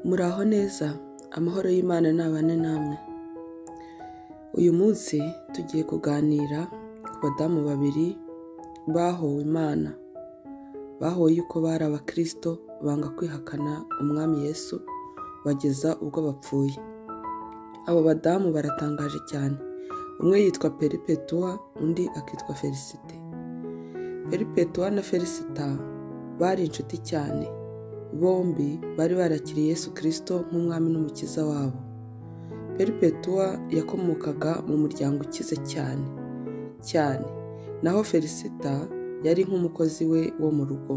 muraho neza amahoro y'imana ntabane namwe uyu munsi tugiye kuganira ku badamu babiri bahowe imana bahowe yuko bari abakirisito banga kwihakana umwami yesu bageza ubwo bapfuye abo badamu baratangaje cyane umwe yitwa peripetuwa undi akitwa felicite peripetuwa na felicita bari inshuti cyane bombi bari barakiriye yesu kirisito nk'umwami n'umukiza wabo peripetuwa yakomokaga mu muryango ukize cyane cyane naho felicita yari nk'umukozi we wo mu rugo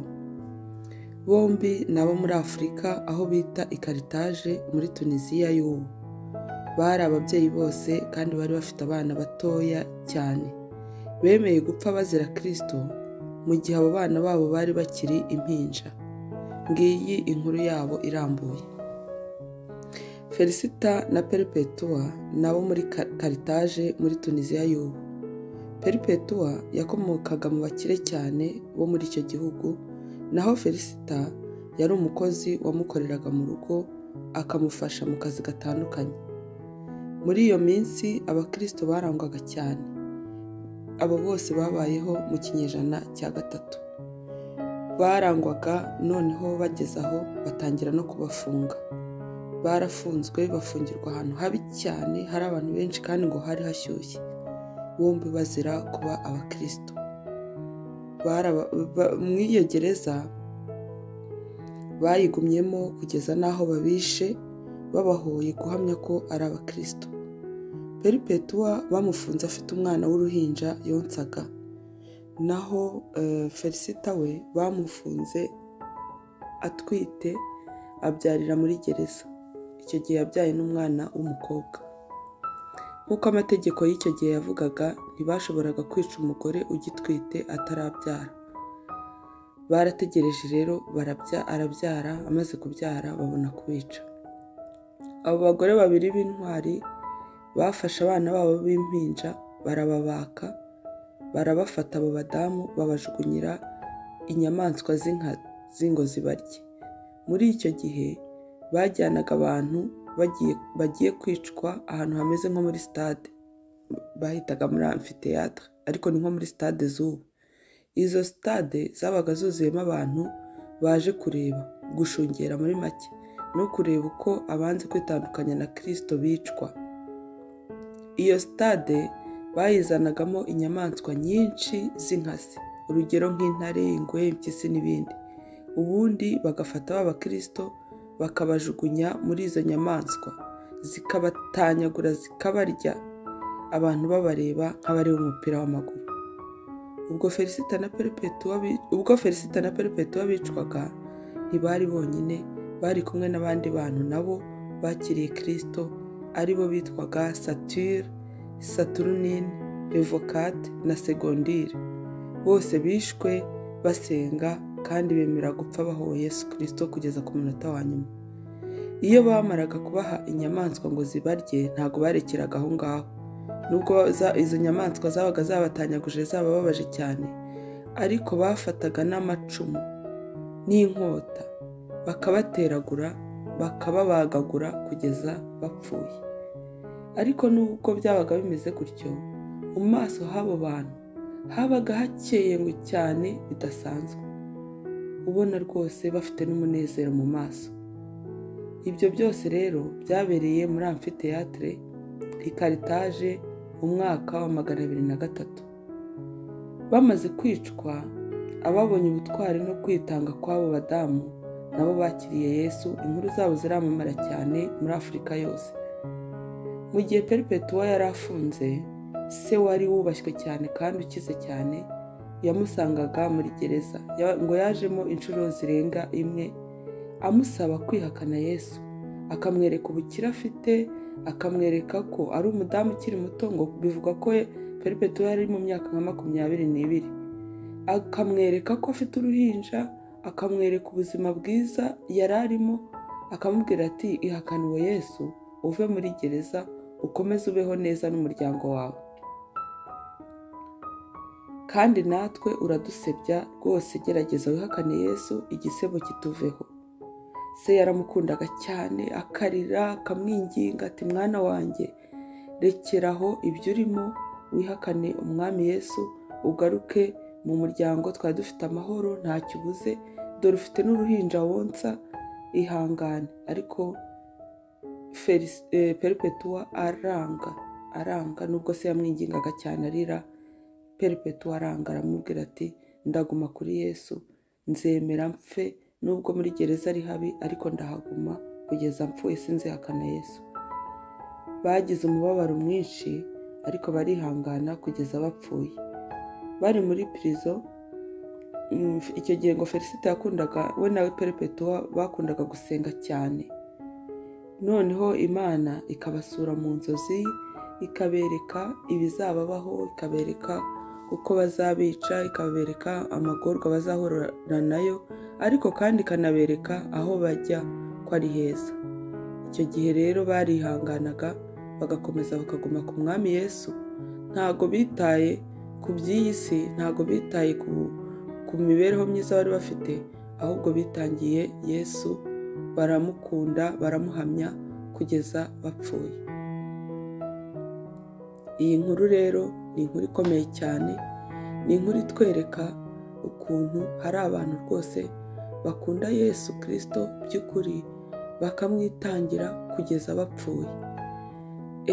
bombi ni abo muri afurika aho bita ikaritaje muri tunisiya y'ubu bari ababyeyi bose kandi bari bafite abana batoya cyane bemeye gupfa bazira kirisito mu gihe abo bana babo bari bakiri impinja ngiyi inkuru yabo irambuye felicita na peripetuwa nabo muri karitaje muri tunisiya y'ubu peripetuwa yakomokaga mu bakire cyane bo muri icyo gihugu naho felicita yari umukozi wamukoreraga mu rugo akamufasha mu kazi gatandukanye muri iyo minsi abakirisito barangwaga cyane abo bose babayeho mu kinyejana cya gatatu barangwaga noneho bageze aho batangira no kubafunga barafunzwe bafungirwa ahantu habi cyane hari abantu benshi kandi ngo hari hashyushye bombi bazira kuba abakirisito muri iyo gereza bayigumyemo kugeza n'aho babishe babahoye guhamya ko ari abakirisito peripetuwa bamufunze afite umwana w'uruhinja yonsaga naho felicita we bamufunze atwite abyarira muri gereza icyo gihe yabyaye n'umwana w'umukobwa nk'uko amategeko y'icyo gihe yavugaga ntibashoboraga kwica umugore ugitwite atarabyara barategereje rero arabyara amaze kubyara babona kubica abo bagore babiri b'intwari bafashe abana babo b'impinja barababaka barabafata abo badamu babajugunyira inyamaswa z'ingozi barye muri icyo gihe bajyanaga abantu bagiye kwicwa ahantu hameze nko muri sitade bahitaga muri amfiteyatere ariko ni nko muri sitade z'ubu izo sitade zabaga zuzuyemo abantu baje kureba gushungera muri make no kureba uko abanze kwitandukanya na kirisito bicwa iyo sitade bayizanagamo inyamaswa nyinshi z'inkazi urugero nk'intare ingwe impyisi n'ibindi ubundi bagafata ba bakirisito bakabajugunya muri izo nyamaswa zikabatanyagura zikabarya abantu babareba nk'abareba umupira w'amaguru ubwo felicita na peripetuwa bicwaga ntibari bonyine bari kumwe n'abandi bantu nabo bakiriye kirisito aribo bitwaga satire saturunine revokate na segondire bose bishwe basenga kandi bemera gupfa bahowe yesu kirisito kugeza ku munota wa nyuma iyo bamaraga kubaha inyamaswa ngo zibarye ntabwo barekeraga aho ngaho nubwo izo nyamaswa zabaga zabatanyaguje zabababaje cyane ariko bafataga n'amacumu n'inkota bakabateragura bakababagagura kugeza bapfuye ariko nubwo byabaga bimeze gutyo mu maso h'abo bantu habaga hakeye ngo cyane bidasanzwe ubona rwose bafite n'umunezero mu maso ibyo byose rero byabereye muri amfiteyatere ikaritaje mu mwaka wa magana abiri na gatatu bamaze kwicwa ababonye ubutwari no kwitanga kw'abo badamu nabo bakiriye yesu inkuru zabo ziramamara cyane muri afurika yose mu gihe peripetuwa yari afunze se wari wubashywe cyane kandi ukize cyane yamusangaga muri gereza ngo yajemo inshuro zirenga imwe amusaba kwihakana yesu akamwereka ubukire afite akamwereka ko ari umudamu ukiri muto ngo bivugwa ko peripetuwa yari mu myaka nka makumyabiri n'ibiri akamwereka ko afite uruhinja akamwereka ubuzima bwiza yari arimo akamubwira ati ihakanuwe yesu uve muri gereza ukomeze ubeho neza n'umuryango wawe kandi natwe uradusebya rwose gerageza wihakane yesu igisebo kituveho se yaramukundaga cyane akarira akamwinginga ati mwana wanjye rekeraho ibyo urimo wihakane umwami yesu ugaruke mu muryango twari dufite amahoro ntacyo ubuze dore ufite n'uruhinja wonsa ihangane ariko Felis- eh, peripetua aranga aranga nubwo se yamwingingaga cyane arira peripetua aranga aramubwira ati ndaguma kuri yesu nzemera mpfe nubwo muri gereza ari habi ariko ndahaguma kugeza mpfuye sinzihakana yesu bagize umubabaro mwinshi ariko barihangana kugeza bapfuye bari muri pirizo mm, icyo gihe ngo felicite yakundaga we nawe peripetua bakundaga gusenga cyane noneho imana ikabasura mu nzozi ikabereka ibizababaho ikabereka uko bazabica ikabereka amagorwa bazahurira nayo ariko kandi ikanabereka aho bajya ko ari heza icyo gihe rero barihanganaga bagakomeza bakaguma ku mwami yesu ntago bitaye ku by'iyi si ntago bitaye ku, ku mibereho myiza bari bafite ahubwo bitangiye yesu baramukunda baramuhamya kugeza bapfuye iyi nkuru rero ni inkuru ikomeye cyane ni inkuru itwereka ukuntu hari abantu rwose bakunda yesu kirisito by'ukuri bakamwitangira kugeza bapfuye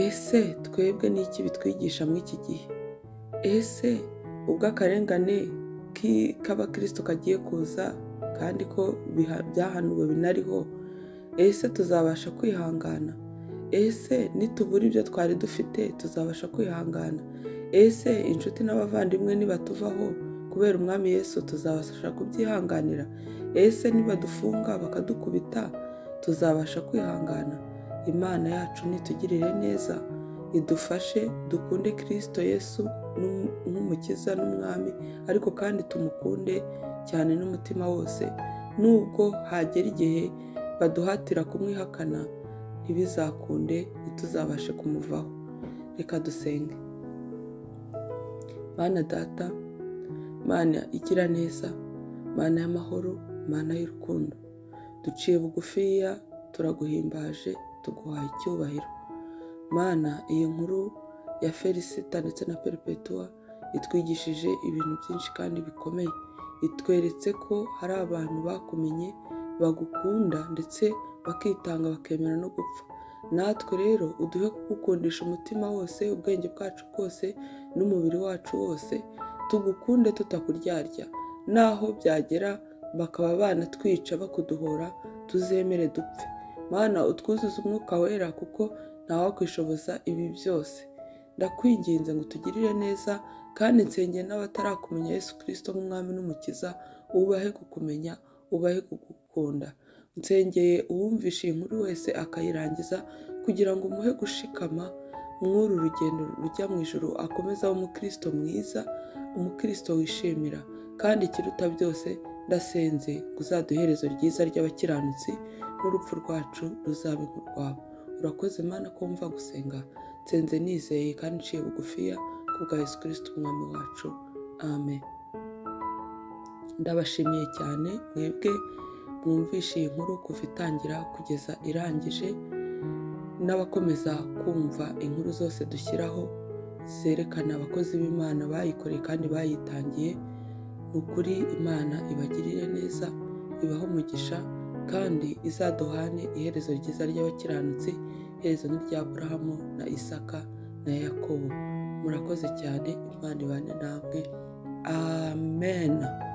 ese twebwe ni iki bitwigisha muri iki gihe ese ubwo akarengane ki- k'abakirisito kagiye kuza kandi ko biha- byahanuwe binariho ese tuzabasha kwihangana ese nitubura ibyo twari dufite tuzabasha kwihangana ese inshuti n'abavandimwe nibatuvaho kubera umwami yesu tuzabasha kubyihanganira ese nibadufunga bakadukubita tuzabasha kwihangana imana yacu nitugirire neza idufashe dukunde kirisito yesu n'um- nk'umukiza n'umwami ariko kandi tumukunde cyane n'umutima wose nubwo hagera igihe baduhatira kumwihakana ntibizakunde ntituzabashe kumuvaho reka dusenge mana data mana igira neza mana y'amahoro mana y'urukundo duciye bugufiya turaguhimbaje tuguhaye icyubahiro mana iyi nkuru ya felicita ndetse na peripetua itwigishije ibintu byinshi kandi bikomeye itweretse ko hari abantu bakumenye bagukunda ndetse bakitanga bakemera no gupfa natwe rero uduhe kugukundisha umutima wose ubwenge bwacu bwose n'umubiri wacu wose tugukunde tutakuryarya naho byagera bakaba banatwica bakuduhora tuzemere dupfe mana utwuzuze umwuka wera kuko ntawakwishoboza ibi byose ndakwinginze ngo utugirire neza kandi nsengere n'abatarakumenya yesu kirisito nk'umwami n'umukiza ubahe kukumenya ubahe kugukunda nsengeye uwumvisha iyi nkuru wese akayirangiza kugira ngo umuhe gushikama mw'uru rugendo rujya mu ijoro akomeze abe umukristo mwiza umukristo wishimira kandi ikiruta byose ndasenze ngo uzaduhe iherezo ryiza ry'abakiranutsi n'urupfu rwacu ruzabe rwabo urakoze mana ko wumva gusenga nsenze nizeye kandi nciye bugufiya ku bwa yesu kirisito umwami wacu amen ndabashimiye cyane mwebwe mwumvishe iyi nkuru kuva itangira kugeza irangije n'abakomeza kumva inkuru zose dushyiraho zerekana abakozi b'imana bayikoreye kandi bayitangiye ni ukuri imana ibagirire neza ibahe umugisha kandi izaduhane iherezo ryiza ry'abakiranutsi iherezo n'irya aburahamu na isaka na yakobo murakoze cyane imana ibane namwe amen